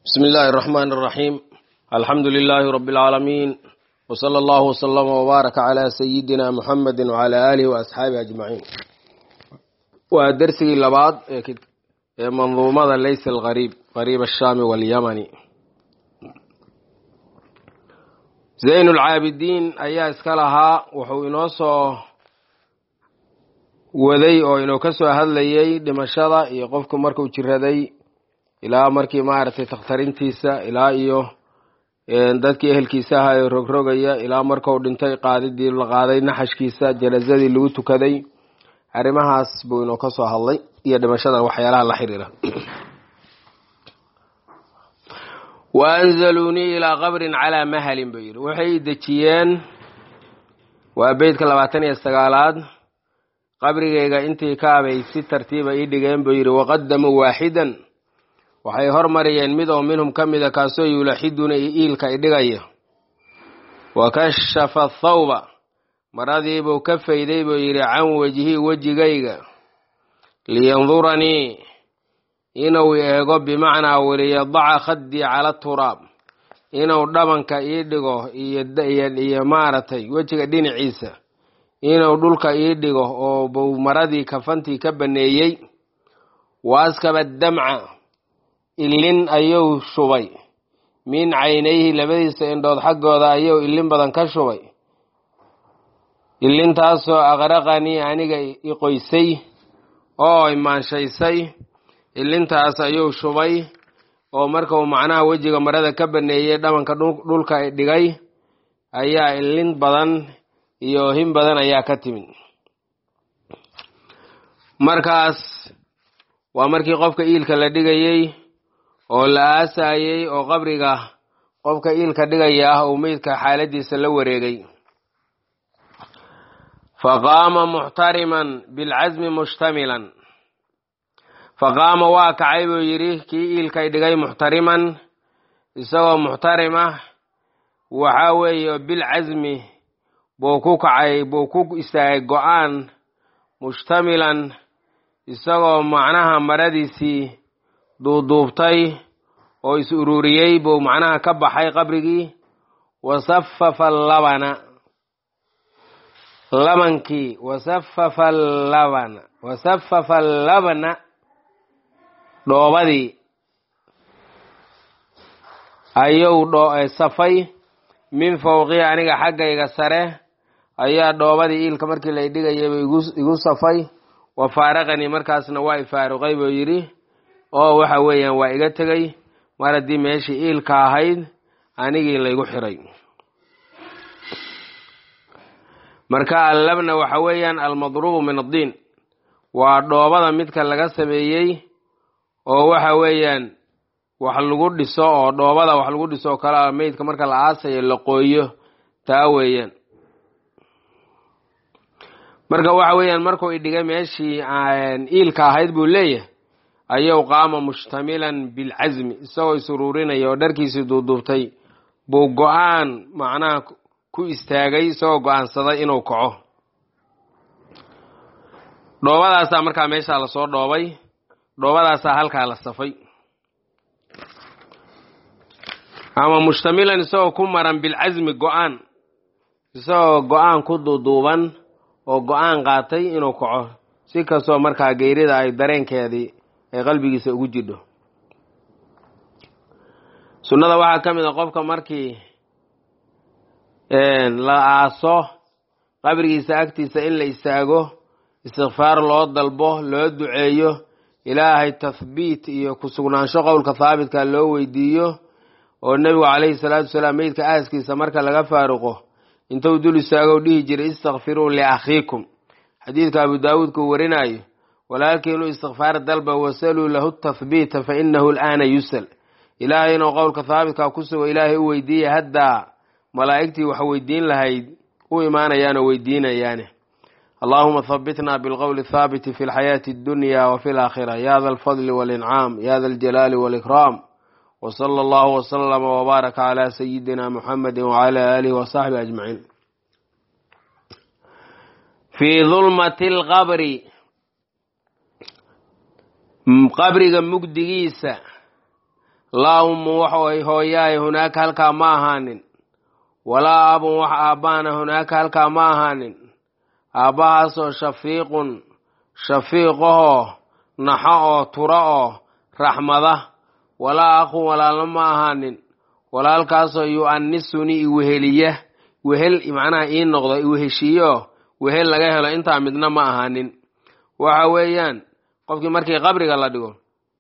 بسم الله الرحمن الرحيم الحمد لله رب العالمين وصلى الله وسلم وبارك على سيدنا محمد وعلى آله وأصحابه أجمعين ودرسي لبعض منظومة ليس الغريب غريب الشام واليمن زين العابدين أيها اسكالها وحو إنوصو waday oo inuu ka soo hadlayay dhimashada iyo qofku markuu jiraday ilaa markii maaragtay takhtarintiisa ilaa iyo dadkii ehelkiisa ahaa ee rogrogaya ilaa markuu dhintay qaadidii la qaaday naxashkiisa janazadii lagu tukaday arrimahaas buu inuu ka soo hadlay iyo dhimashada waxyaalaha la xiriira wa anzaluunii ilaa qabrin calaa mahalin buu yidhi waxay dejiyeen waa beytka labaatan iyo sagaalaad qabrigayga intii ka abay si tartiiba ii dhigeen buu yidhi waqadamuu waaxidan waxay hormariyeen mid oo minhum ka mida kaasoo yulaxiduna iilka idhigaya wa kashafa thawba maradiibuu ka fayday buu yidhi can wejhi wejigayga liyanduranii inuu eego bimacnaa waliyadaca khaddii cala turaab inuu dhabanka ii dhigo iyo maaragtay wejiga dhinaciisa inuu dhulka ii dhigo oo buu maradii kafantii ka baneeyey waaskaba damca ilin ayuu shubay min caynayhi labadiisa indhood xaggooda ayuu ilin badan ka shubay ilintaasoo aqraqanii aniga iqoysay oo imaanshaysay ilintaas ayuu shubay oo markuu macnaha wejiga marada ka baneeyey dhabanka dhulka dhigay ayaa ilin badan iyo hin badan ayaa ka timid markaas waa markii qofka iilka la dhigayey oo la aasayey oo qabriga qofka iilka dhigaya ah uu meydka xaaladiisa la wareegay faqaama muxtariman bilcasmi mushtamilan faqaama waa kacay buu yidhi kii iilkay dhigay muxtariman isagoo muxtarim ah waxaa weeye bilcasmi buu ku kacay buu ku istaagay go-aan mushtamilan isagoo macnaha maradiisii duuduubtay oo is ururiyey buu macnaha ka baxay qabrigii wasafafa labana labankii wasafafa labana wasafafa labna dhoobadii ayuu safay min fowqii aniga xaggayga sare ayaa dhoobadii iilka markii la dhigayayba igu safay wa faaraqanii markaasna waa i faaruqay buu yidhi oo waxa weeyaan waa iga tegay mar haddii meeshii iilka ahayd anigii laygu xiray marka allabna waxa weeyaan almadruubu min addiin waa dhoobada midka laga sameeyey oo waxa weeyaan wax lagu dhiso oo dhoobada wax lagu dhiso oo kale a meydka marka la aasayo la qooyo taa weeyaan marka waxa weeyaan markuu idhigay meeshii iilka ahayd buu leeyahay ayuu qaama mushtamilan bilcasmi isagoo isuruurinaya oo dharkiisii duuduubtay buu go-aan macnaha ku istaagay isagoo go-aansaday inuu kaco dhoobadaasaa markaa meeshaa lasoo dhoobay dhoobadaasaa halkaa la safay ama mushtamilan isagoo ku maran bilcasmi go-aan isagoo go-aan ku duuduuban oo go-aan qaatay inuu kaco si kastoo markaa geyrida ay dareenkeedii ay qalbigiisa ugu jidho sunnada waxaa ka mid a qofka markii la aaso qabrigiisa agtiisa in la istaago istikfaar loo dalbo loo duceeyo ilaahay tathbiit iyo kusugnaansho qowlka haabitka loo weydiiyo oo nebigu calayhi salaatu wasalaam meydka aaskiisa marka laga faaruqo intuu dul istaago dhihi jiray istakfiruu liakhiikum xadiidka abu daawuudka uu warinayo walaakinuu istikfaar dalba wasaluu lahu tathbiita fa inahu alaana yusal ilaahay inuu qowlka haabitka ku sugo ilaahay u weydiiya haddaa malaa'igtii wax weydiin lahayd u imaanayaanoo weydiinayaane allahuma habitna bilqowli thaabiti fi lxayaati addunya wa fi laakhira ya da alfadli walincaam ya da aljalaali walikraam wsala allahu wslama wbaaraka cala sayidina muxamedi wcala aalihi wasaxbi ajmaciin fii dulmati alqabri qabriga mugdigiisa laa ummun wax hooyaay hunaaka halkaa ma ahaanin walaa abun wax aabbaana hunaaka halkaa ma ahaanin aabbahaasoo shafiiqun shafiiqahoo naxo oo tura oo raxmada walaa akhun walaalna ma ahaanin walaalkaasoo yu'annisuni iweheliya wehel macnaha ii noqdo iweheshiiyo wehel laga helo intaa midna ma ahaanin waxa weeyaan qofkii markii qabriga la dhigo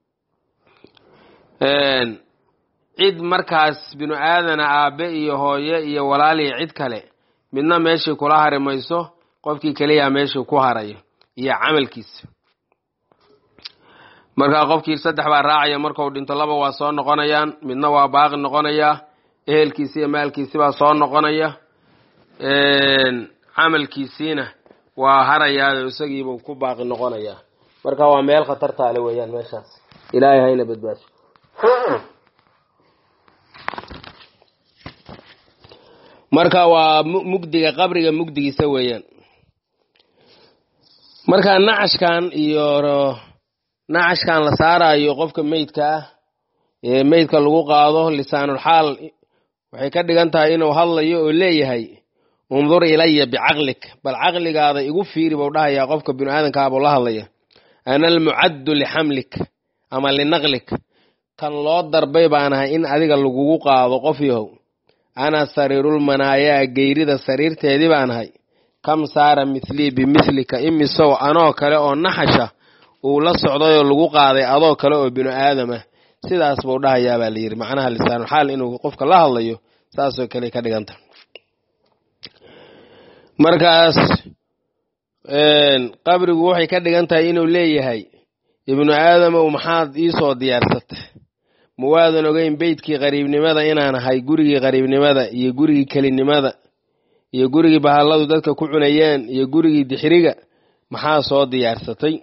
cid markaas binu aadana aabe iyo hooye iyo walaal iyo cid kale midna meeshii kula hari mayso qofkii keliyaa meeshii ku harayo iyo camalkiisa markaa qofkii saddex baa raacaya markau dhinto laba waa soo noqonayaan midna waa baaqi noqonayaa ehelkiisi iyo maalkiisi baa soo noqonaya camalkiisiina waa harayaa isagiibuu ku baaqi noqonayaa marka waa meel khatartaale weeyaan meeshaas ilaahay hayna badbaasho marka waa mugdiga qabriga mugdigiisa weeyaan marka nacashkan iyo nacashkan la saarayo qofka meydka ah ee meydka lagu qaado lisaanulxaal waxay ka dhigan tahay inuu hadlayo oo leeyahay undur ilaya bicaqlik bal caqligaada igu fiiri buu dhahayaa qofka binu aadamkaabuu la hadlaya ana almucaddu lixamlik ama linaqlik kan loo darbay baan ahay in adiga lagugu qaado qof yahow ana sariirulmanaayaa geyrida sariirteedii baan ahay kam saara mithlii bimidlika imisow anoo kale oo naxasha uu la socdayoo lagu qaaday adoo kale oo binu aadamah sidaas buu dhahayaa baa layidhi macnaha lisaanulxaal inuu qofka la hadlayo saasoo kale ka dhiganta markaas qabrigu waxay ka dhigan tahay inuu leeyahay ibnu aadamow maxaad iisoo diyaarsatay ma waadan ogeyn beydkii qariibnimada inaan ahay gurigii qariibnimada iyo gurigii kelinimada iyo gurigii bahalladu dadka ku cunayeen iyo gurigii dixiriga maxaa soo diyaarsatay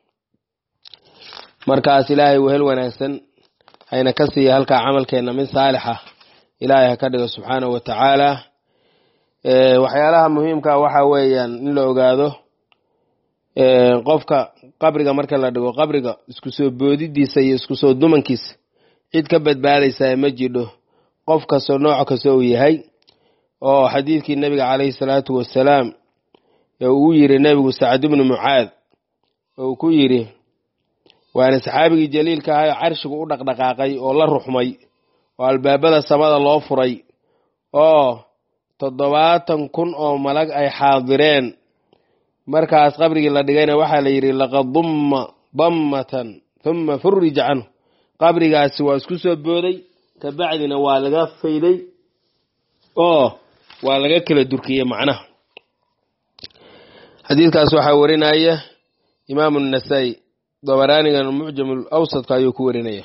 markaas ilaahay wehel wanaagsan hayna ka siiya halkaa camalkeenna mid saalixa ilaahay ha ka dhigo subxaanahu wa tacaala waxyaalaha muhiimka waxa weeyaan in la ogaado qofka qabriga marka la dhigo qabriga isku soo boodidiisa iyo isku soo dumankiisa cid ka badbaadaysaa ma jidho qof kastoo nooc kasta uu yahay oo xadiidkii nebiga calayhi salaatu wasalaam ee uu yiri nebigu sacad ibnu mucaad oo ku yidhi waana saxaabigii jaliilka ahay carshigu u dhaqdhaqaaqay oo la ruxmay oo albaabada samada loo furay oo toddobaatan kun oo malag ay xaadireen markaas qabrigii la dhigayna waxaa la yidhi laqad dumma dammatan huma furija canhu qabrigaasi waa isku soo booday kabacdina waa laga fayday oo waa laga kala durkiyey macnaha xadiidkaas waxaa warinaya imaamu nasaa-i dabaraanigan mucjam awsadka ayuu ku warinaya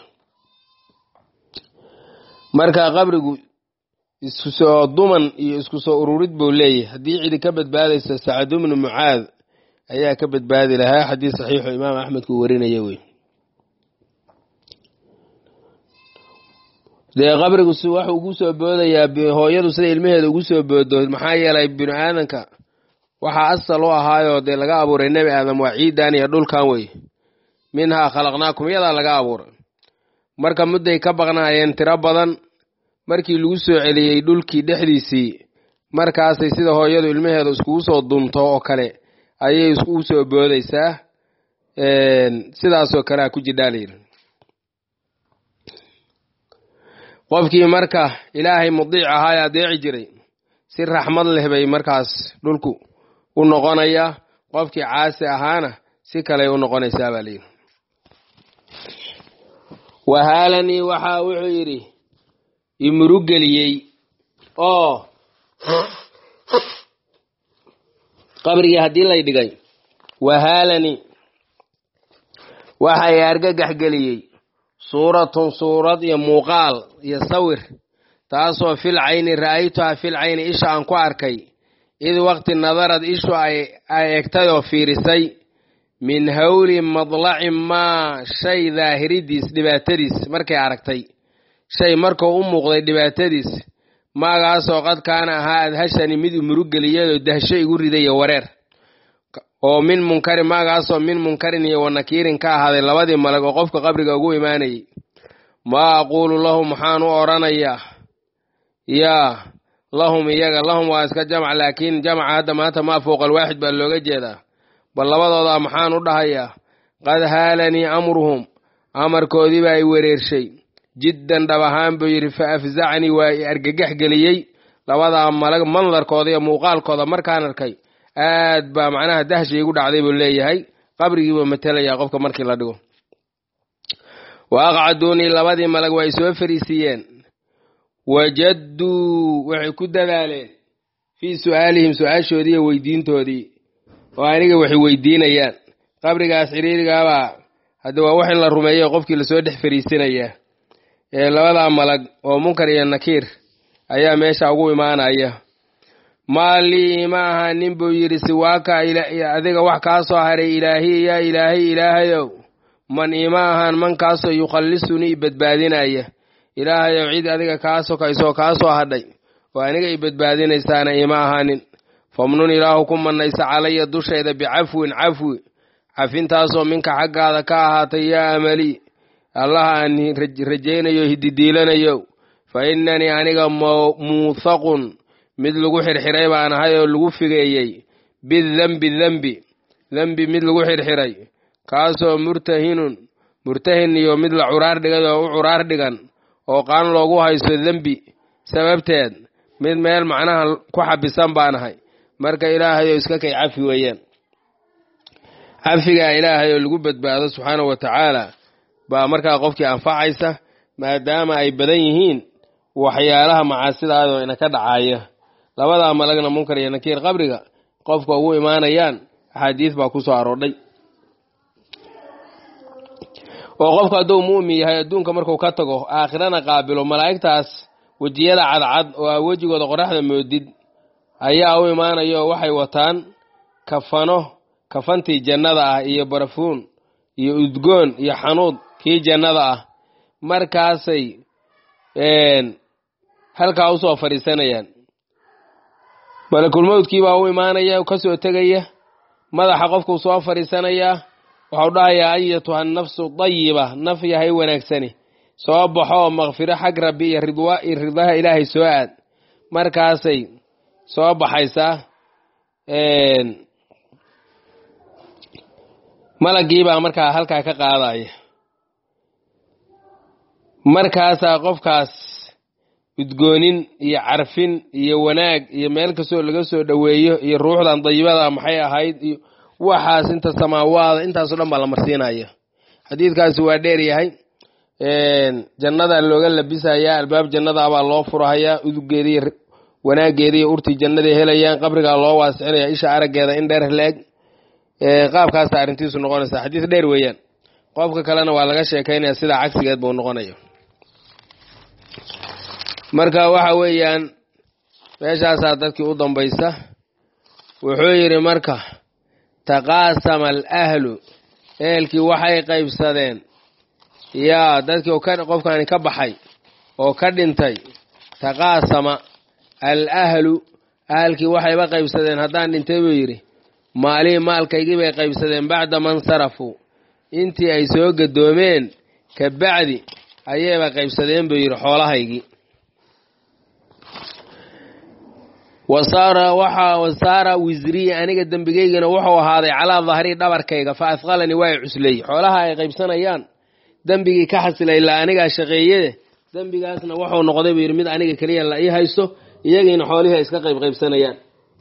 marka qabrigu isku soo duman iyo isku soo ururid buu leeyahay haddii cidi ka badbaadaysa sacad ibnu mucaad ayaa ka badbaadi lahaa xadiis saxiixu imaam axmed ku warinaya wey dee qabrigu si wax ugu soo boodayaa hooyadu sida ilmaheeda ugu soo boodo maxaa yeelay binu aadanka waxaa asal u ahaayoo dee laga abuuray nebi aadam waa ciidan iyo dhulkan wey minhaa khalaqnaakum iyadaa laga abuuray marka mudday ka baqnaayeen tiro badan markii lagu soo celiyey dhulkii dhexdiisii markaasay sida hooyadu ilmaheeda iskugu soo dunto oo kale ayay iskugu soo boodaysaa sidaasoo kalea ku jidhaa layidhi qofkii marka ilaahay mudiic ahaa ee adeeci jiray si raxmad leh bay markaas dhulku u noqonaya qofkii caasi ahaana si kaley u noqonaysaa baa layidhi wahaalanii waxaa wuxuu yidhi imurugeliyey oo qabrigii haddii lay dhigay wahaalani waxay argagax geliyey suuratun suurad iyo muuqaal iyo sawir taasoo fil cayni ra'aytuha fil cayni isha aan ku arkay id waqti nadarad ishu ay egtay oo fiirisay min hawli madlaci maa shay daahiridiis dhibaatadiis markay aragtay shay markuu u muuqday dhibaatadiis maagaasoo qad kaana ahaa adhashani mid umurugeliyadoo dahsho igu ridaya wareer oo min munkarin maagaasoo min munkarin iyo wanakiirin ka ahaaday labadii malag oo qofka qabriga ugu imaanayay maa aquulu lahum maxaan u odhanayaa yaa lahum iyaga lahum waa iska jamc laakiin jamca hadda maanta maa fowqa alwaaxid baa looga jeedaa bal labadoodaa maxaan u dhahayaa qad haalanii amruhum amarkoodii baa i wereershay jiddan dhab ahaan buu yidhi fa afzacnii waa i argagax geliyey labadaa malag mandarkooda iyo muuqaalkooda markaan arkay aad baa macnaha dahsha igu dhacday buu leeyahay qabrigiibuu matelayaa qofka markii la dhigo wa aqcaduunii labadii malag waa i soo fariisiiyeen wajadduu waxay ku dadaaleen fii su'aalihim su-aashoodii iyo weydiintoodii oo aniga waxay weydiinayaan qabrigaas xiriirigaabaa hadda waa wax in la rumeeyo qofkii lasoo dhex fariisinayaa ee labadaa malag oo munkar iyo nakiir ayaa meesha ugu imaanaya maa lii ma aha nin buu yidhi siwaaka adiga wax kaa soo haray ilaahi yaa ilaahay ilaahayow man ima ahaan mankaasoo yukhallisunii i badbaadinaya ilaahayow cid adiga kaa sokaysoo kaa soo hadhay oo aniga i badbaadinaysaana ima ahaanin famnun ilaahu ku mannaysa calaya dushayda bicafwin cafwi cafintaasoo minka xaggaada ka ahaatay yaa amali allaha aan rajaynayo hididiilanayo fa innanii aniga muuthaqun mid lagu xirxiray baan ahay oo lagu figeeyey bidembi dembi dembi mid lagu xirxiray kaasoo murtahinun murtahin iyo mid la curaar dhigay oo u curaar dhigan oo qaan loogu haysto dembi sababteed mid meel macnaha ku xabisan baan ahay marka ilaahayow iska kay cafi weeyaan cafigaa ilaahay oo lagu badbaado subxaanahu wa tacaala baa markaa qofkii anfacaysa maadaama ay badan yihiin waxyaalaha macaasidaadoo ina ka dhacaya labadaa malagna munkar iyo nakiir qabriga qofka ugu imaanayaan axaadiis baa ku soo aroodhay oo qofku hadduu mu'min yahay adduunka markuu ka tago aakhirana qaabilo malaa'igtaas wejiyada cadcad oo aa wejigooda qoraxda moodid ayaa u imaanaya oo waxay wataan kafano kafantii jannada ah iyo barafuun iyo udgoon iyo xanuud kii jannada ah markaasay halkaa usoo fadhiisanayaan malakulmowdkii baa u imaanaya ka soo tegaya madaxa qofkuu soo fadhiisanayaa waxau dhahayaa ayatuha nafsu dayiba naf yahay wanaagsani soo baxo oo makfiro xag rabbi iyo ridwa iyo ridaha ilaahay soo aad markaasay soo baxaysaa malaggiibaa markaa halkaa ka qaadaya markaasaa qofkaas udgoonin iyo carfin iyo wanaag iyo meel kastoo laga soo dhoweeyo iyo ruuxdan dayibada maxay ahayd iyo waxaas inta samaawaada intaasoo dhan baa la marsiinaya xadiidkaasi waa dheer yahay jannada looga labisayaa albaab jannada baa loo furahayaa udugeediiy wanaageeda iyo urtii jannaday helayaan qabrigaa loo waasixinaya isha araggeeda in dheer leeg qaabkaasa arrintiisu noqonaysa xadiis dheer weeyaan qofka kalena waa laga sheekaynaya sidaa cagsigeed buu noqonaya marka waxa weeyaan meeshaasaa dadkii u dambaysa wuxuu yidhi marka taqaasama alahlu ehelkii waxay qaybsadeen yaa dadkii qofkani ka baxay oo ka dhintay taqaasama alahlu ahalkii waxayba qaybsadeen haddaan dhintay buu yidhi maalihii maalkaygii bay qaybsadeen bacda man sarafuu intii ay soo gadoomeen ka bacdi ayayba qaybsadeen buu yidhi xoolahaygii wasaara waxa wasaara wisrii aniga dembigeygana wuxuu ahaaday calaa dahrii dhabarkayga fa asqalanii waa i cusley xoolaha ay qaybsanayaan dembigii ka xasilay ilaa anigaa shaqeeye dembigaasna wuxuu noqday buu yidhi mid aniga keliya la ii haysto iyagiina xoolihii ay iska qayb qaybsanayaan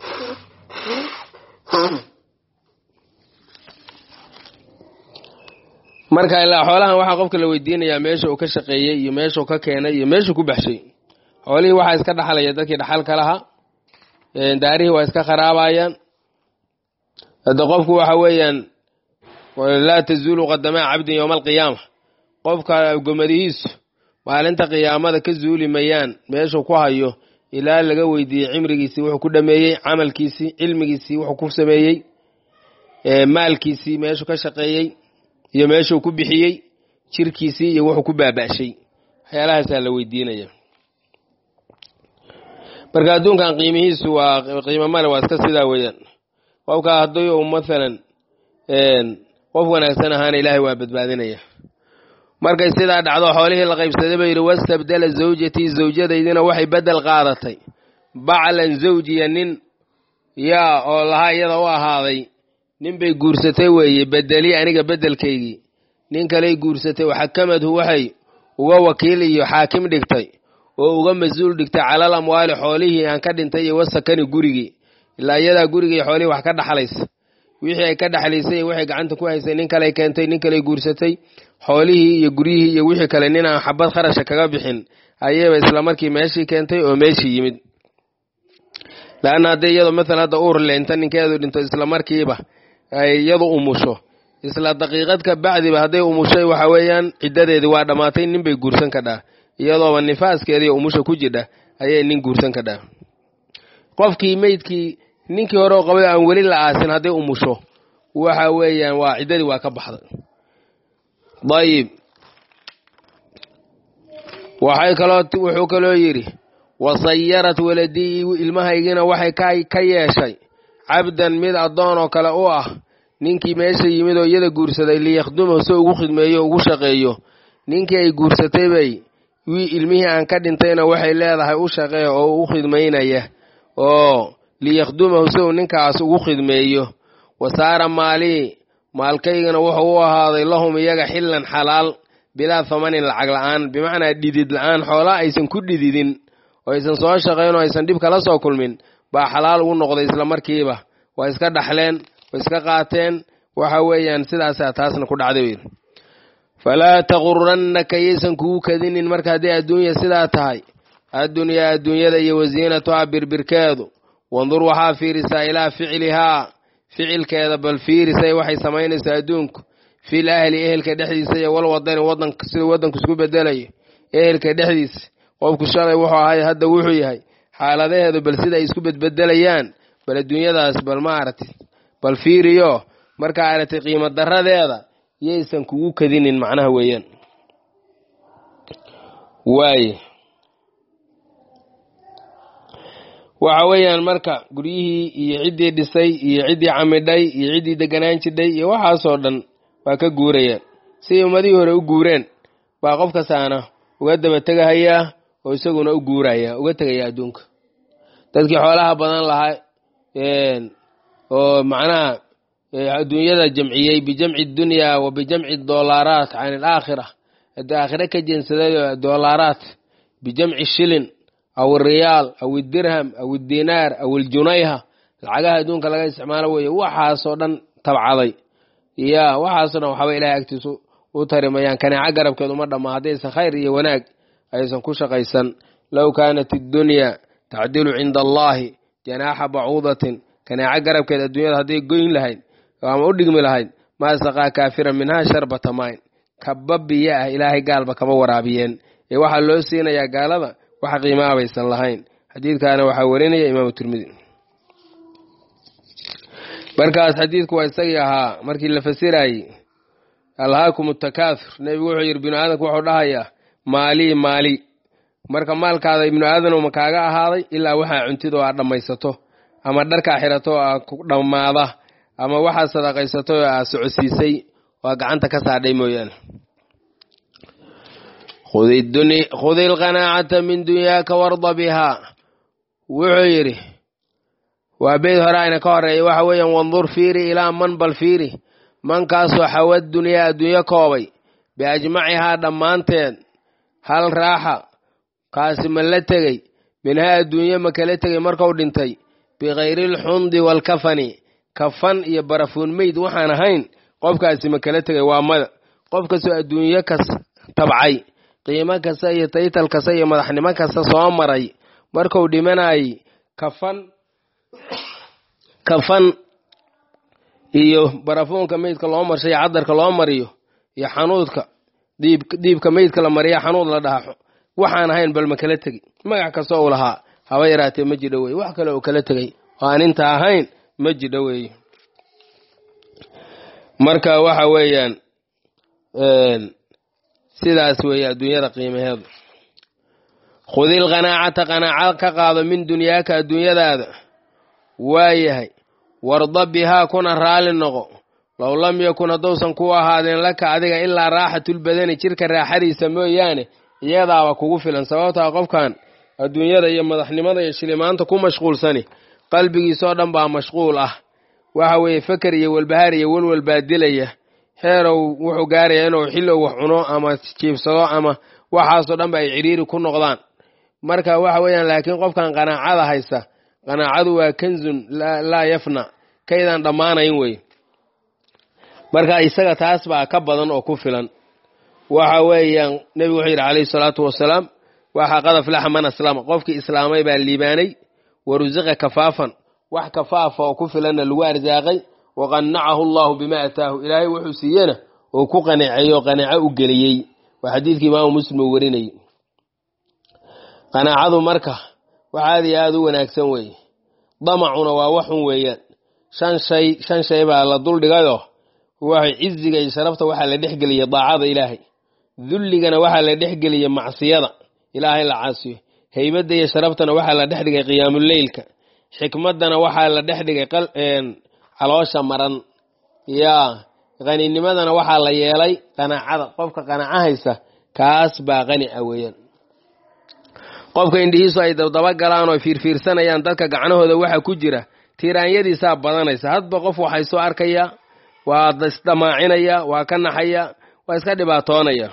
marka ilaa xoolahan waxaa qofka la weydiinayaa meesha uu ka shaqeeyey iyo meeshuu ka keenay iyo meeshuu ku baxshay xoolihii waxaa iska dhaxlaya dadkii dhaxalka lahaa daarihii waa iska kharaabaayan hadda qofku waxa weeyaan laa tazuulu qadamaa cabdin yowma alqiyaama qofka gomadihiisu maalinta qiyaamada ka zuuli mayaan meeshuu ku hayo ilaa laga weydiiyey cimrigiisii wuxuu ku dhameeyey camalkiisii cilmigiisii wuxuu ku sameeyey maalkiisii meeshuu ka shaqeeyey iyo meeshuu ku bixiyey jirkiisii iyo wuxuu ku baaba'shay waxyaalahaasaa la weydiinaya marka adduunkan qiimihiisu waa qiimo male waa iska sidaa weeyaan qofka haddii uu mathalan qof wanaagsan ahaana ilaahay waa badbaadinaya markay sidaa dhacdo xoolihii la qaybsaday ba yidhi wastabdala zawjatii zawjadaydina waxay beddel qaadatay baclan zawjiya nin yaa oo lahaa iyada u ahaaday nin bay guursatay weeye bedeli aniga beddelkaygii nin kaley guursatay waxakamadhu waxay uga wakiil iyo xaakim dhigtay oo uga mas-uul dhigtay calal amwaali xoolihii aan ka dhintay iyo wasakani gurigii ilaa iyadaa gurigii xoolihii wax ka dhaxlaysa wixii ay ka dhexlaysay iyo waxay gacanta ku haysay nin kaley keentay nin kaley guursatay xoolihii iyo guryihii iyo wixii kale nin aan xabad kharasha kaga bixin ayayba isla markii meeshii keentay oo meeshii yimid laanna haddii iyadoo maalan hadda uur leenta ninkeedu dhinto isla markiiba ay iyadu umusho isla daqiiqad ka bacdiba hadday umushay waxa weeyaan ciddadeedii waa dhammaatay nin bay guursan kadhaa iyadooba nifaaskeediiyo umusha ku jidha ayay nin guursan kadhaa qofkii meydkii ninkii hore oo qabay aan weli la aasin hadday umusho waxa weeyaan waa ciddadii waa ka baxday dayib waxay kaloo wuxuu kaloo yidhi wasayarat waladii ilmahaygina waxay ka yeeshay cabdan mid addoon oo kale u ah ninkii meesha yimid oo iyada guursaday liyakhdumahu si ugu khidmeeyo ugu shaqeeyo ninkii ay guursatay bay wii ilmihii aan ka dhintayna waxay leedahay u shaqee oo u khidmaynaya oo liyakhdumahu si uu ninkaas ugu khidmeeyo wasaara maalii maalkaygana wuxuu u ahaaday lahum iyaga xillan xalaal bilaa thamanin lacag la'aan bimacnaa dhidid la'aan xoolaa aysan ku dhididin oo aysan soo shaqayn oo aysan dhib kala soo kulmin baa xalaal ugu noqday isla markiiba waa iska dhaxleen way iska qaateen waxa weeyaan sidaasaa taasna ku dhacday wey falaa tagurannaka yaysan kugu kadinin marka hadday adduunya sidaa tahay addunyaa adduunyada iyo wasiinatuhaa birbirkeedu wandur waxaa fiirisaa ilaa ficlihaa ficilkeeda bal fiirisay waxay samaynaysaa adduunku fil ahli ehelka dhexdiisa iyo wal wadani wadanka siduu waddanku isku bedelayo ehelka dhexdiisa qofku shalay wuxuu ahay hadda wuxuu yahay xaaladaheedu bal sida ay isku bedbedelayaan bal adduunyadaas bal ma aragti bal fiiriyo markaa aragtay qiimo daradeeda yaysan kugu kadinin macnaha weeyaan waaye waxa weeyaan marka guryihii iyo ciddii dhisay iyo ciddii camidhay iyo ciddii deganaan jidhay iyo waxaasoo dhan waa ka guurayaan siday ummadihii hore u guureen baa qof kastaana uga daba tegahayaa oo isaguna u guuraya uga tegaya adduunka dadkii xoolaha badan lahaa oo macnaha adduunyada jamciyey bijamci dunyaa wa bijamci doolaaraat can alaakhira haddii aakhire ka jeensaday doolaaraat bijamci shilin aw riyaal aw idirham aw idinaar aw iljunayha lacagaha adduunka laga isticmaalo weeye waxaasoo dhan tabcaday ya waxaasoo dhan waxba ilahay agtiisu u tarimayaan kaneeco garabkeed uma dhamma haddaysan khayr iyo wanaag aysan ku shaqaysan low kaanat iddunya tacdilu cinda allahi janaaxa bacuudatin kaneeco garabkeed adduunyada hadday goyn lahayd ama u dhigmi lahayd maa saqaa kaafiran minhaa sharbata mayn kaba biyo ah ilaahay gaalba kama waraabiyeen ee waxaa loo siinayaa gaalada wax qiimaa baysan lahayn xadiidkaana waxaa warinaya imaamu tirmidi markaas xadiidku waa isagii ahaa markii la fasirayey alhaakum takaathur nebigu wuxuu yidhi binu aadamku wuxuu dhahayaa maalii maali marka maalkaada ibnu aadan ma kaaga ahaaday ilaa waxaa cuntid oo aad dhammaysato ama dharkaa xirato oo aad ku dhammaada ama waxaad sadaqaysato oo aad socodsiisay oo aad gacanta ka saadhay mooyaane khudi ilqanaacata min dunyaaka warda bihaa wuxuu yidhi waa beyd hore ayna ka horeeya waxa weeyaan wandur fiiri ilaa man bal fiiri mankaasoo xawad dunyaa adduunyo koobay biajmacihaa dhammaanteed hal raaxa kaasi ma la tegey minhaa adduunye ma kala tegey markuu dhintay bikayrilxundi waalkafani kafan iyo barafuun meyd waxaan ahayn qofkaasi ma kala tegay waa mada qof kastoo adduunyo kas tabcay qiimo kasta iyo taytal kasta iyo madaxnimo kasta soo maray markuu dhimanayay kafan kafan iyo barafuunka meydka loo marshay iyo cadarka loo mariyo iyo xanuudka diib diibka meydka la mariya xanuud la dhaha waxaan ahayn bal ma kala tegi magac kasta uu lahaa haba yaraatee ma jidho weye wax kale uu kala tegay oo aan inta ahayn ma jidho weeye marka waxa weeyaan sidaas weeye adduunyada qiimaheedu khudil qanaacata qanaaco ka qaado min dunyaaka adduunyadaada waayahay warda bihaa kuna raali noqo low lam yakun haddousan ku ahaadeen laka adiga ilaa raaxatulbadani jirka raaxadiisa mooyaane iyadaaba kugu filan sababtaa qofkan adduunyada iyo madaxnimada iyo shilimaanta ku mashquulsani qalbigiisoo dhan baa mashquul ah waxa weeye feker iyo walbahaar iyo welwal baa dilaya heerow wuxuu gaarayaa inuu xillow wax cuno ama jiibsado ama waxaasoo dhan ba ay cidhiiri ku noqdaan marka waxa weeyaan laakiin qofkan qanaacada haysta qanaacadu waa kanzun laa yafna kaydaan dhammaanayn wey marka isaga taas baa ka badan oo ku filan waxa weeyaan nebigu wuxuu yidhi calayhi salaatu wasalaam waxaa qad aflaxa man aslama qofkii islaamay baa liibaanay wa rusiqa kafaafan wax kafaafa oo ku filanna lagu arsaaqay wa qannacahu allahu bima ataahu ilaahay wuxuu siiyena oo ku qanaceeyo qanaco u geliyey waa xadiidkii imaamu muslim uu warinayay qanaacadu marka wax aad iyo aada u wanaagsan weeye damacuna waa waxun weeyaan shan shay shan shay baa la duldhigayoo waxay ciziga iyo sharafta waxaa la dhexgeliyay daacada ilaahay dulligana waxaa la dhexgeliyay macsiyada ilaahay la caasiyo heybadda iyo sharaftana waxaa la dhex dhigay qiyaamuleylka xikmaddana waxaa la dhex dhigay caloosha maran yaa qaninimadana waxaa la yeelay qanaacada qofka qanaaco haysa kaas baa qani a weeyaan qofka indhihiisu ay dabdaba galaan oo fiirfiirsanayaan dadka gacnahooda waxa ku jira tiiraanyadiisaa badanaysa hadba qof waxay soo arkaya waa isdhamaacinaya waa ka naxaya waa iska dhibaatoonaya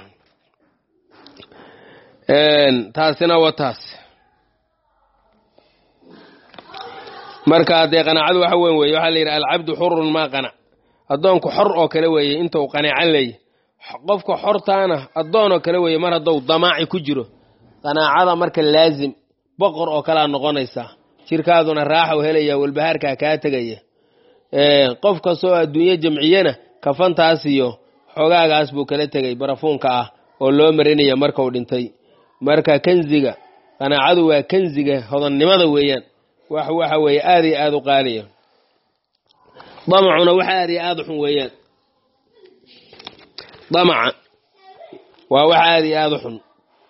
taasina wa taas marka dee qanaacadu waxa weyn weeye waxaa la yidhi alcabdu xurun maa qanac addoonku xor oo kale weeye inta uu qanaacan leeyahy qofka xortaana addoon oo kale weeye mar haddou damaaci ku jiro qanaacada marka laazim boqor oo kalea noqonaysaa jirkaaduna raaxa u helaya walbahaarkaa kaa tegaya qof kastoo adduunyo jamciyena kafantaas iyo xogaagaas buu kala tegay barafuunka ah oo loo marinaya markau dhintay marka kanziga qanaacadu waa kanziga hodannimada weeyaan wax waxa weeye aada iyo aada u qaaliya damacuna wax aada iyo aada u xun weeyaan damaca waa wax aada iyo aada u xun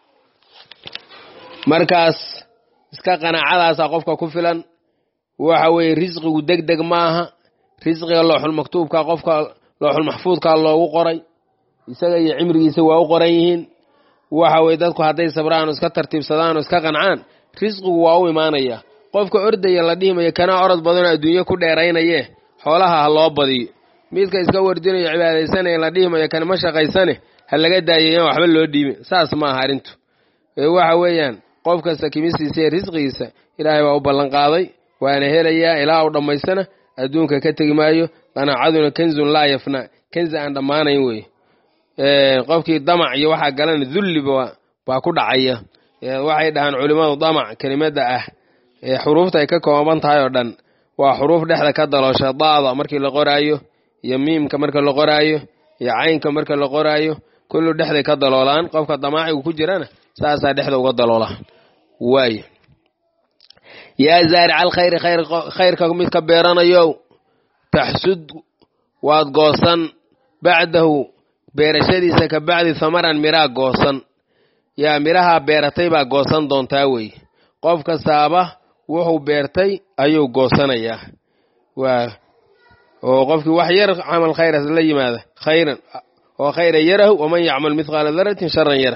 markaas iska qanaacadaasa qofka ku filan waxa weeye risqigu deg deg maaha risqiga looxul maktuubka qofka looxul maxfuudka loogu qoray isaga iyo cimrigiisa waa u qoran yihiin waxa weye dadku hadday sabraan oo iska tartiibsadaan oo iska qancaan risqigu waa u imaanaya qofka ordaya la dhihimayo kana orod badanoo adduunyo ku dheeraynaye xoolaha ha loo badiyo midka iska wardinayo cibaadaysanaya la dhihimayo kan ma shaqaysane ha laga daayayan waxba loo dhiibin saas ma aha arrintu waxa weeyaan qof kasta kimisiisa iyo risqigiisa ilaahay baa u ballan qaaday waana helayaa ilaa u dhammaystana adduunka ka tegi maayo qanaacaduna kanzun laa yafna kanzi aan dhammaanayn wey qofkii damac iyo waxaa galana dulliba baa ku dhacaya waxay dhahaan culimmadu damac kelimada ah xuruufta ay ka kooban tahay oo dhan waa xuruuf dhexda ka daloosha daada markii la qoraayo iyo miimka marka la qoraayo iyo caynka marka la qoraayo kullu dhexday ka daloolaan qofka damaacigu ku jirana saasaa dhexda uga daloola waay yaa zaarica alkhayri khayrka midka beeranayow taxsud waad goosan bacdahu beerashadiisa ka bacdi hamaran miraa goosan yaa midhahaa beeratay baa goosan doontaa wey qof kastaaba wuxuu beertay ayuu goosanayaa waa oo qofkii wax yar camal khayra la yimaada khayran oo khayra yarahu waman yacmal mithqaala daratin sharan yara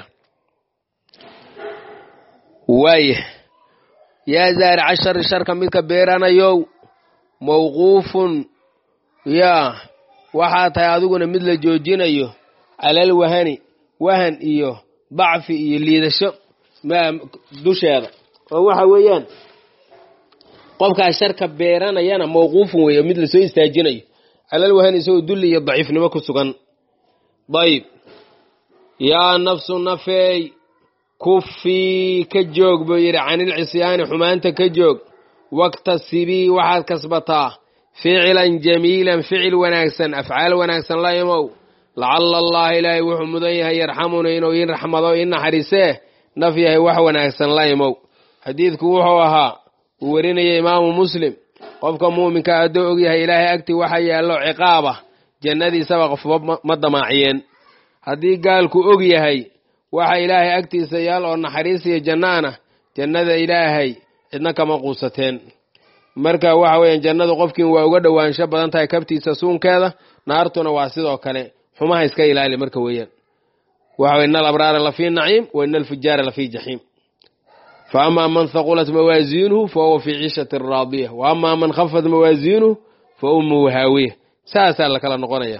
waaya yaa zaarica shari sharka midka beeranayow mawquufun yaa waxaa tahay adiguna mid la joojinayo calal wahani wahan iyo dacfi iyo liidasho dusheeda oo waxa weeyaan qofkaas sharka beeranayana mawquufun weeye mid lasoo istaajinayo calal wahani isagoo dulli iyo daciifnimo ku sugan dayib yaa nafsu nafeey kufii ka joog buu yidhi canilcisyaani xumaanta ka joog waktasibii waxaad kasbataa ficilan jamiilan ficil wanaagsan afcaal wanaagsan la imow lacala allaha ilaahay wuxuu mudan yahay yarxamuna inuu ii raxmado ii naxariisee naf yahay wax wanaagsan la imow xadiidku wuxuu ahaa uu werinaya imaamu muslim qofka muuminka hadduu ogyahay ilaahay agtii waxa yaallo ciqaaba jannadiisaba qofba ma damaaciyeen haddii gaalku og yahay waxa ilaahay agtiisa yaal oo naxariis iyo jannaana jannada ilaahay cidna kama quusateen marka waxa weeyaan jannadu qofkiin waa uga dhowaansho badan tahay kabtiisa suunkeeda naartuna waa sidoo kale xumaha iska ilaali marka weeyaan waxa weye ina alabraara lafii naciim wa ina alfujaara lafii jaxiim fa amaa man haqulat mawaaziinuhu fa huwa fii ciishati raadiya wa amaa man khafat mawaaziinuhu fa ummuhu haawiya saasaa la kala noqonaya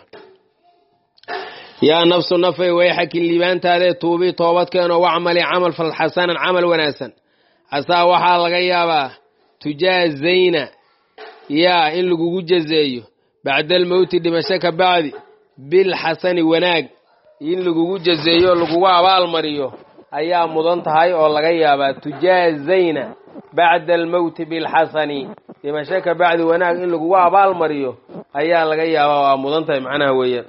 yaa nafsu nafay wayxakin liibaantaadee tuubii toobadkeenoo wacmali camal fal xasanan camal wanaagsan casaa waxaa laga yaabaa tujaazayna yaa in lagugu jazeeyo bacda almowti dhimasho ka bacdi bilxasani wanaag in lagugu jazeeyo o lagugu abaalmariyo ayaa mudan tahay oo laga yaabaa tujaazayna bacda almowti bilxasani dhimasho ka bacdi wanaag in lagugu abaalmariyo ayaa laga yaabaa waa mudan tahay macnaha weeyaan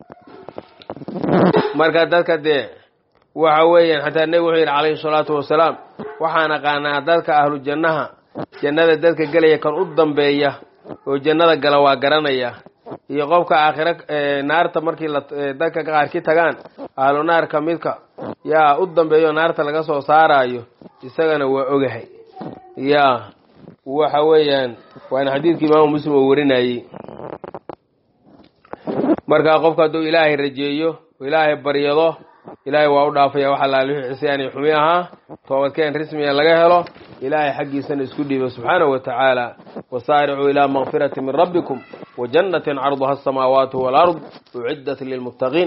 marka dadka dee waxa weeyaan xataa nebigu wuxuu yidhi calayhi salaatu wasalaam waxaan aqaanaa dadka ahlu jannaha jannada dadka gelaya kan u dambeeya oo jannada gala waa garanaya iyo qofka aakhira naarta markii la dadka qaarki tagaan ahlu naarka midka yaa u dambeeyo naarta laga soo saaraayo isagana waa ogahay yaa waxa weeyaan waana xadiidkii imaamu muslim oo warinayey markaa qofka hadduu ilaahay rajeeyo oo ilaahay baryado ilaahay waa u dhaafaya wax allaale wixii cisyaani xumi ahaa toobadkeen rismiga laga helo ilaahay xaggiisana isku dhiiba subxaanahu wa tacaala wasaaricuu ilaa makfirati min rabbikum wa jannatin carduha asamaawaatu walard uciddat lilmuttaqiin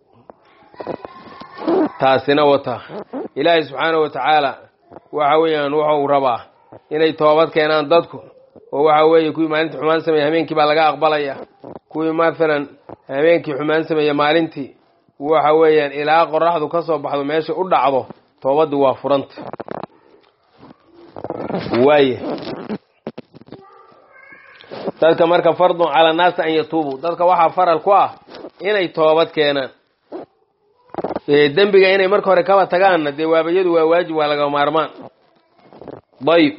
taasina wata ilaahay subxaanahu wa tacaala waxa weeyaan wuxuu rabaa inay toobad keenaan dadku oo waxa weeye kuwii maalintii xumaan sameeya habeenkii baa laga aqbalaya kuwii maalan habeenkii xumaan sameeya maalintii waxa weeyaan ilaa qoraxdu ka soo baxdo meesha u dhacdo toobadii waa furanta waaye dadka marka fardun calaa naasi an yatuubuu dadka waxaa faral ku ah inay toobad keenaan dembiga inay marka hore kaba tagaanna dee waabayadu waa waajib waa laga maarmaan dayib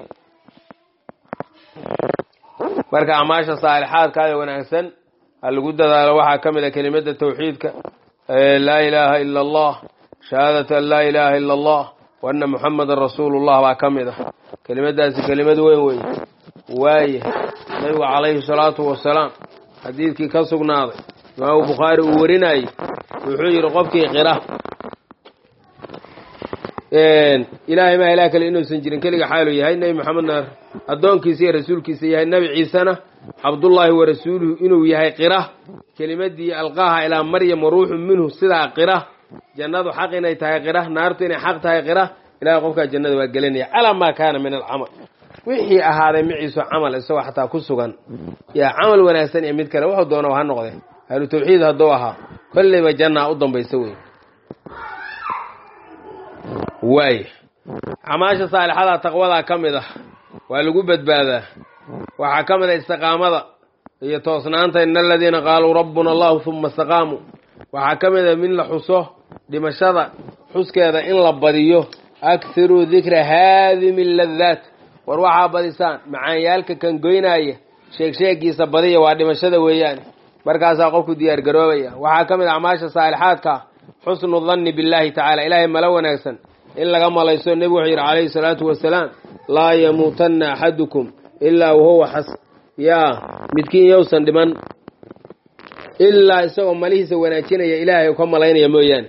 marka acmaasha saalixaadkaada wanaagsan ha lagu dadaalo waxaa ka mid a kelimada tawxiidka laa ilaaha ila allah shahaadata an laa ilaaha ila allah wa anna muxamadan rasuulullah baa ka mid ah kelimadaasi kelimad weyn wey waaye nabigu calayhi salaatu wasalaam xadiidkii ka sugnaaday imaamu bukhaari uu warinayey wuxuu yidhi qofkii qira ilaahay maa ilaah kale inuusan jirin keliga xaalu yahay nebi maxamedna addoonkiisa iyo rasuulkiisa yahay nebi ciisena cabdullaahi wa rasuuluhu inuu yahay qira kelimadii alqaaha ilaa maryam wa ruuxun minhu sidaa qira jannadu xaq inay tahay qira naartu inay xaq tahay qira ilahay qofkaa jannada waa gelinaya calaa maa kaana min alcamal wixii ahaaday maciisu camal isagoo xataa ku sugan yaa camal wanaagsan iyo mid kale wuxuu doona ha noqdee ahlu tawxiid hadduu ahaa kolleyba jannaa u dambaysa wey waay acmaasha saalixada taqwadaa ka mid ah waa lagu badbaadaa waxaa ka mid a istiqaamada iyo toosnaanta ina aladiina qaaluu rabbuna allahu huma istaqaamuu waxaa ka mid a min la xuso dhimashada xuskeeda in la badiyo akhiruu dikra haadimi ladaat war waxaa badisaan macaanyaalka kan goynaaya sheegsheegiisa badiya waa dhimashada weeyaane markaasaa qofku diyaargaroobaya waxaa ka mid a acmaasha saalixaadka xusnu danni billaahi tacaala ilaahay malo wanaagsan in laga malayso nebigu wuxuu yidhi calayhi salaatu wasalaam laa yamuutanna axadukum ilaa wahuwa xas yaa midkiin yowsan dhiman ilaa isagoo malihiisa wanaajinaya ilaahay u ka malaynaya mooyaane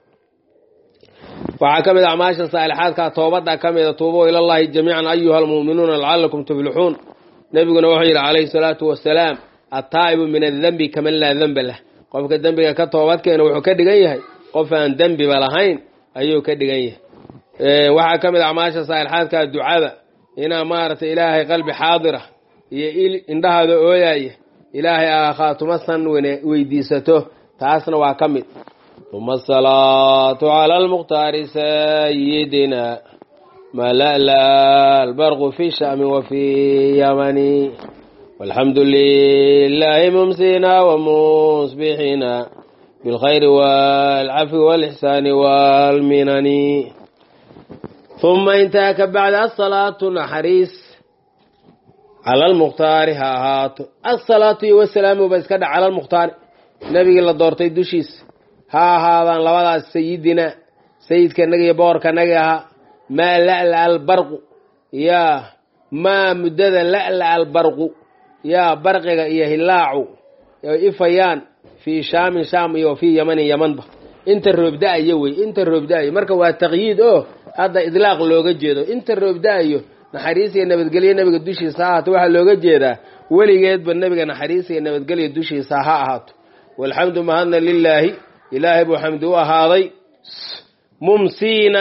waxaa ka mid a acmaasha saalixaadka toobadda ka mida tuubo ilallahi jamiican ayuha almu'minuuna lacalakum tuflixuun nebiguna wuxuu yidhi calayhi salaatu wasalaam attaa'ibu min addenbi kaman laa denba lah qofka dembiga ka toobadkeena wuxuu ka dhigan yahay qof aan dembiba lahayn ayuu ka dhigan yahay waxaa ka mid a acmaasha saalixaadka ducada inaa maaragtay ilaahay qalbi xaadira iyo indhahaada ooyaya ilaahay aa khaatumasan weydiisato taasna waa ka mid uma asalaatu cala almukhtaari sayidina malala albarqu fi shami wa fi yamani walxamdu lilahi mumsina wamusbixina bilkhayri walcafi walixsaani walminani uma intaa ka bacda asalaatu naxariis cala almukhtaari ha ahaato asalaatu iyo wasalaamu ba iska dhac cala almukhtaari nebigii la doortay dushiisa ha ahaadaan labadaas sayidina sayidkanaga iyo boqorkanaga ahaa maa la'la albarqu yaa maa muddada la'la albarqu yaa barqiga iyo hilaacu ay ifayaan fii shaamin shaam iyo fii yamanin yamanba inta roobda-ayo wey inta roobda-ayo marka waa taqyiid oo hadda idlaaq looga jeedo inta roobda-ayo naxariis iyo nabadgelyo nebiga dushiisa ha ahaato waxaa looga jeedaa weligeedba nebiga naxariis iyo nabadgelyo dushiisa ha ahaato walxamdu mahadna lilaahi ilaahay buu xamdi u ahaaday mumsiina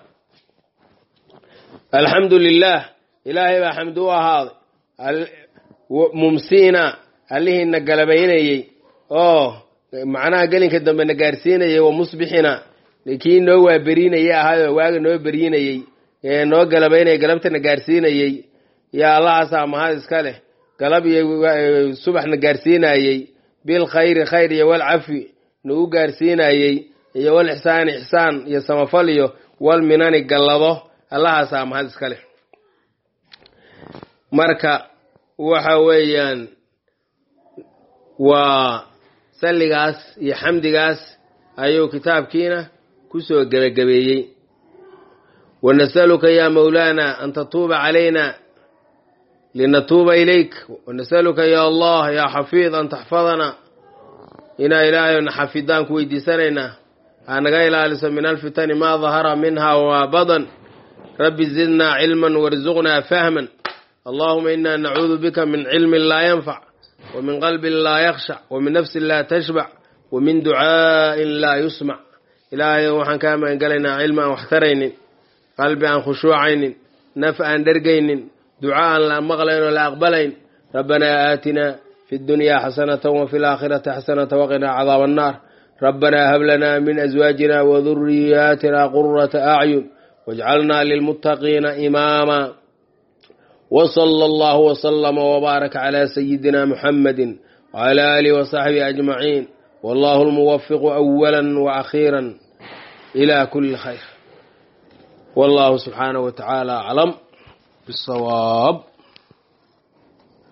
alxamdu lilah ilaahay baa xamdi u ahaaday mumsiina allihiina galabaynayey oo macnaha gelinka dambe na gaarsiinayay wa musbixina kii noo waaberiinayay ahaayo waaga noo beriinayey ee noo galabaynaya galabtana gaarsiinayey yaa allahaasaa mahad iska leh galab iyo subaxna gaarsiinayey bilkhayri khayr iyo walcafi nagu gaarsiinayey iyo walixsaani ixsaan iyo samafal iyo walminani gallado allahaasaa mahad iska leh marka waxa weeyaan waa salligaas iyo xamdigaas ayuu kitaabkiina kusoo gebagabeeyey wanasaluka ya mawlaana an tatuuba calayna linatuuba ilayk wanasaluka ya allah ya xafiid an taxfadana inaa ilaahayna xafidaan ku weydiisanaynaa ha naga ilaaliso min alfitani maa dahara minha wamaa badan rabbi zidnaa cilman warzuqnaa fahman allahuma ina nacuudu bika min cilmin laa yanfac wmin qalbin laa yakhshac wamin nafsin laa tashbac wamin ducaa'in laa yusmac ilaahay waxaan kaa magangelaynaa cilmi aan wax taraynin qalbi aan khushuucaynin naf aan dhergaynin duca aan la maqlayn oo la aqbalayn rabbanaa aatinaa fi ddunyaa xasanata wafi laakhirati xasanata waqinaa cadaaba annaar rabbanaa hab lanaa min aswaajina waduriyaatina qurata acyun wajcalnaa lilmuttaqiina imaama وصلى الله وسلم وبارك على سيدنا محمد وعلى آله وصحبه أجمعين والله الموفق أولا وأخيرا إلى كل خير والله سبحانه وتعالى أعلم بالصواب